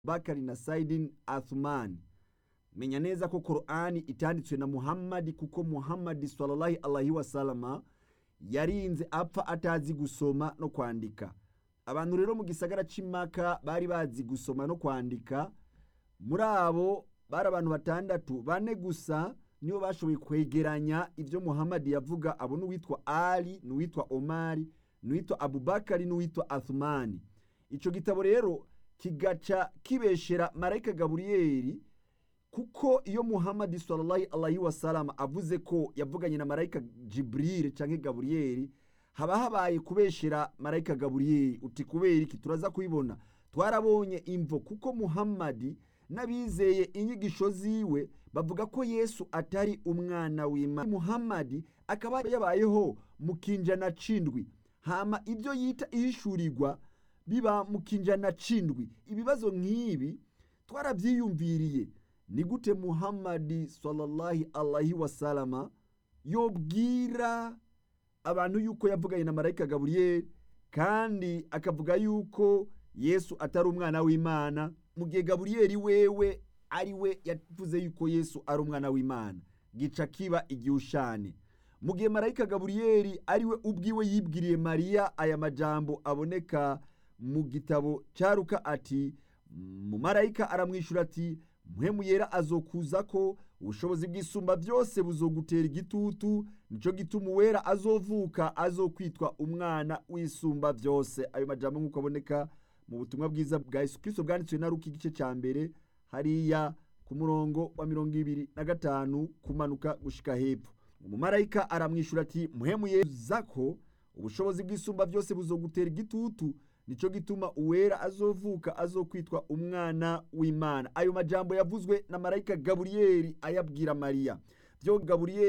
bakari na sayidini athumani menya neza ko korani itanditswe na muhammadi kuko muhammadi sallallahu alaihi wasalama yarinze apfa atazi gusoma no kwandika abantu rero mu gisagara c'imaka bari bazi gusoma no kwandika muri abo bari abantu batandatu bane gusa nibo bashoboye kwegeranya ibyo muhammadi yavuga abo n'uwitwa ali n'uwitwa omari n'uwitwa abubakari n'uwitwa athumani ico gitabo rero kigaca kibeshera marayika gaburiyeli kuko iyo muhammadi sallallahu alaihi wasallam avuze ko yavuganye na marayika jibril canke gaburiyeli haba habaye kubeshera marayika gaburiyeli uti kubera iki turaza kubibona twarabonye imvo kuko muhammadi n'abizeye inyigisho ziwe bavuga ko yesu atari umwana w'imana muhammadi akaba yabayeho mu kinjana c'indwi hama ibyo yita ihishurirwa biba mu kinjana c'indwi ibibazo nk'ibi twarabyiyumviriye ni gute muhammadi sallallahu alaihi wasalama yobwira abantu yuko yavuganye na marayika gaburiyeli kandi akavuga yuko yesu atari umwana w'imana mu gihe gaburiyeli wewe ari we yavuze yuko yesu ari umwana w'imana gica kiba igihushane mu gihe marayika gaburiyeli ari we ubwiwe yibwiriye mariya aya majambo aboneka mu gitabo cyaruka ati mu marayika aramwishyura ati muhemu yera azokuza ko ubushobozi bw'isumba byose buzogutera igitutu nicyo gituma uwera azovuka azokwitwa umwana w'isumba byose ayo majambo nk'uko aboneka mu butumwa bwiza bwa yesu kirisito bwanditswe na ruka igice cya mbere hariya ku murongo wa mirongo ibiri na gatanu kumanuka gushika hepfo umumarayika aramwishyura ati muhemu yeza ko ubushobozi bw'isumba byose buzogutera igitutu nicyo gituma uwera azovuka azokwitwa umwana w'imana ayo majambo yavuzwe na marayika gaburiyeli ayabwira mariya byo gaburiyeli